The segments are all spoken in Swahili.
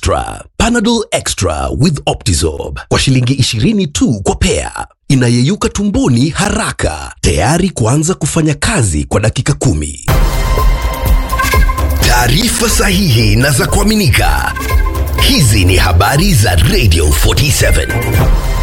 Extra, Panadol Extra with Optizorb kwa shilingi 20 tu kwa pea, inayeyuka tumboni haraka, tayari kuanza kufanya kazi kwa dakika kumi. Taarifa sahihi na za kuaminika. Hizi ni habari za Radio 47.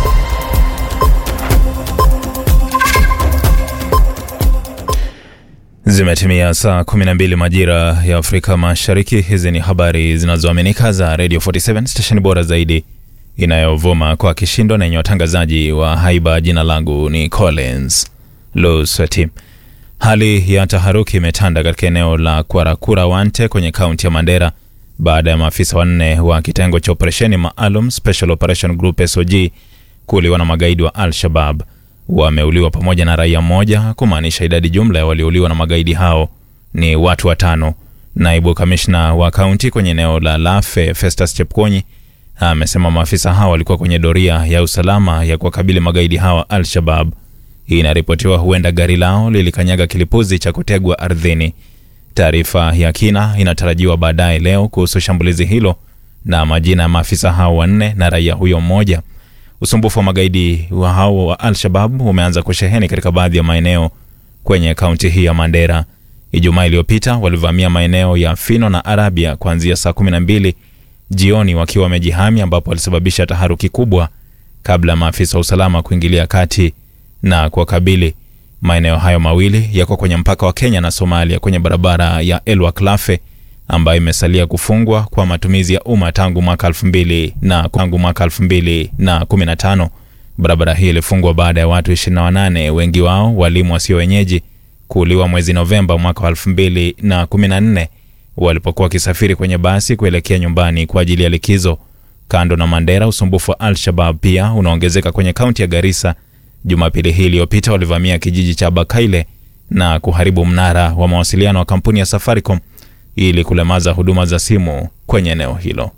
Zimetimia saa 12 majira ya Afrika Mashariki. Hizi ni habari zinazoaminika za Radio 47 stesheni bora zaidi inayovuma kwa kishindo na yenye watangazaji wa haiba. Jina langu ni Collins Lusweti. Hali ya taharuki imetanda katika eneo la Kwarakura Wante kwenye kaunti ya Mandera baada ya maafisa wanne wa kitengo cha operesheni maalum Special Operation Group SOG kuuliwa na magaidi wa Al-Shabab wameuliwa pamoja na raia mmoja, kumaanisha idadi jumla ya waliouliwa na magaidi hao ni watu watano. Naibu kamishna wa kaunti kwenye eneo la Lafe, Festus Chepkonyi, amesema maafisa hao walikuwa kwenye doria ya usalama ya kuwakabili magaidi hawa Al-Shabab. Inaripotiwa huenda gari lao lilikanyaga kilipuzi cha kutegwa ardhini. Taarifa ya kina inatarajiwa baadaye leo kuhusu shambulizi hilo na majina ya maafisa hao wanne na raia huyo mmoja. Usumbufu wa magaidi wa hao wa Al-Shabab umeanza kusheheni katika baadhi ya maeneo kwenye kaunti hii ya Mandera. Ijumaa iliyopita walivamia maeneo ya Fino na Arabia kuanzia saa 12 jioni wakiwa wamejihami, ambapo walisababisha taharuki kubwa kabla ya maafisa wa usalama kuingilia kati na kuwakabili. Maeneo hayo mawili yako kwenye mpaka wa Kenya na Somalia kwenye barabara ya Elwak Lafe ambayo imesalia kufungwa kwa matumizi ya umma tangu mwaka 2000 na tangu mwaka 2015. Barabara hii ilifungwa baada ya watu 28 wengi wao walimu wasio wenyeji kuuliwa mwezi Novemba mwaka wa 2014 walipokuwa wakisafiri kwenye basi kuelekea nyumbani kwa ajili ya likizo. Kando na Mandera, usumbufu wa Al-Shabab pia unaongezeka kwenye kaunti ya Garissa. Jumapili hii iliyopita walivamia kijiji cha Bakaile na kuharibu mnara wa mawasiliano wa kampuni ya Safaricom ili kulemaza huduma za simu kwenye eneo hilo.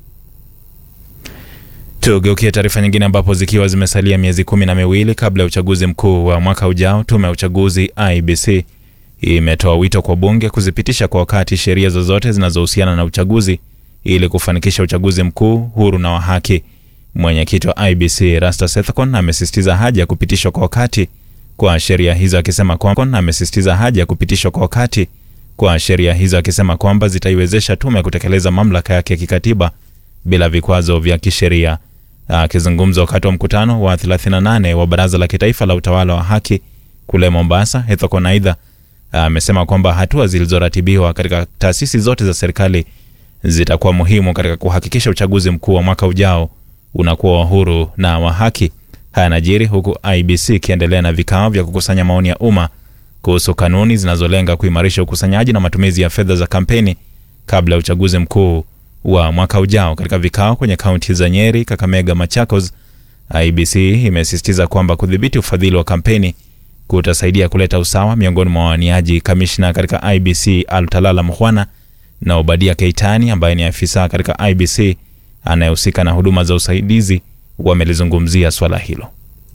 Tugeukie taarifa nyingine, ambapo zikiwa zimesalia miezi kumi na miwili kabla ya uchaguzi mkuu wa mwaka ujao, tume ya uchaguzi IBC imetoa wito kwa bunge kuzipitisha kwa wakati sheria zozote zinazohusiana na uchaguzi ili kufanikisha uchaguzi mkuu huru na wa haki. Mwenyekiti wa IBC Rasta Sethakon amesisitiza haja ya kupitishwa kwa wakati kwa sheria hizo, akisema kwamba amesisitiza haja ya kupitishwa kwa wakati kwa sheria hizo akisema kwamba zitaiwezesha tume kutekeleza mamlaka yake ya kikatiba bila vikwazo vya kisheria. Akizungumza wakati wa mkutano wa 38 wa Baraza la Kitaifa la Utawala wa Haki kule Mombasa, Ethekon aidha amesema kwamba hatua zilizoratibiwa katika taasisi zote za serikali zitakuwa muhimu katika kuhakikisha uchaguzi mkuu wa mwaka ujao unakuwa wa huru na wa haki. Haya yanajiri huku IBC ikiendelea na vikao vya kukusanya maoni ya umma kuhusu kanuni zinazolenga kuimarisha ukusanyaji na matumizi ya fedha za kampeni kabla ya uchaguzi mkuu wa mwaka ujao. Katika vikao kwenye kaunti za Nyeri, Kakamega, Machakos, IBC imesisitiza kwamba kudhibiti ufadhili wa kampeni kutasaidia kuleta usawa miongoni mwa wawaniaji. Kamishna katika IBC Altalala Mhwana na Obadia Keitani ambaye ni afisa katika IBC anayehusika na huduma za usaidizi wamelizungumzia swala hilo.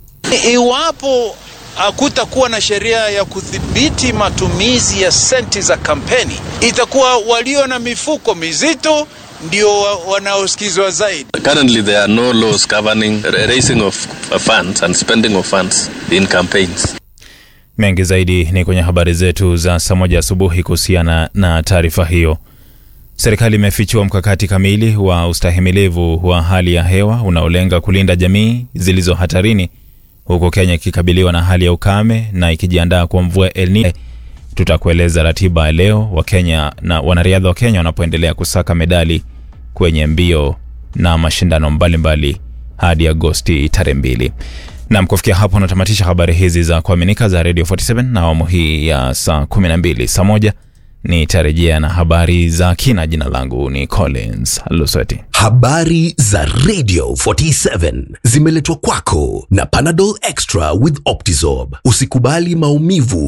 Iwapo hakutakuwa na sheria ya kudhibiti matumizi ya senti za kampeni, itakuwa walio na mifuko mizito ndio wanaosikizwa zaidi. Currently there are no laws governing raising of funds and spending of funds in campaigns. Mengi zaidi ni kwenye habari zetu za saa moja asubuhi kuhusiana na taarifa hiyo. Serikali imefichua mkakati kamili wa ustahimilivu wa hali ya hewa unaolenga kulinda jamii zilizo hatarini huku Kenya ikikabiliwa na hali ya ukame na ikijiandaa kwa mvua ya El Nino. Tutakueleza ratiba ya leo wa Kenya na wanariadha wa Kenya wanapoendelea kusaka medali kwenye mbio na mashindano mbalimbali hadi Agosti tarehe mbili. Nam, kufikia hapo natamatisha habari hizi za kuaminika za Radio 47 na awamu hii ya saa 12. Saa moja nitarejea na habari za kina. Jina langu ni Collins Lusweti. Habari za Radio 47 zimeletwa kwako na Panadol Extra with Optizorb. Usikubali maumivu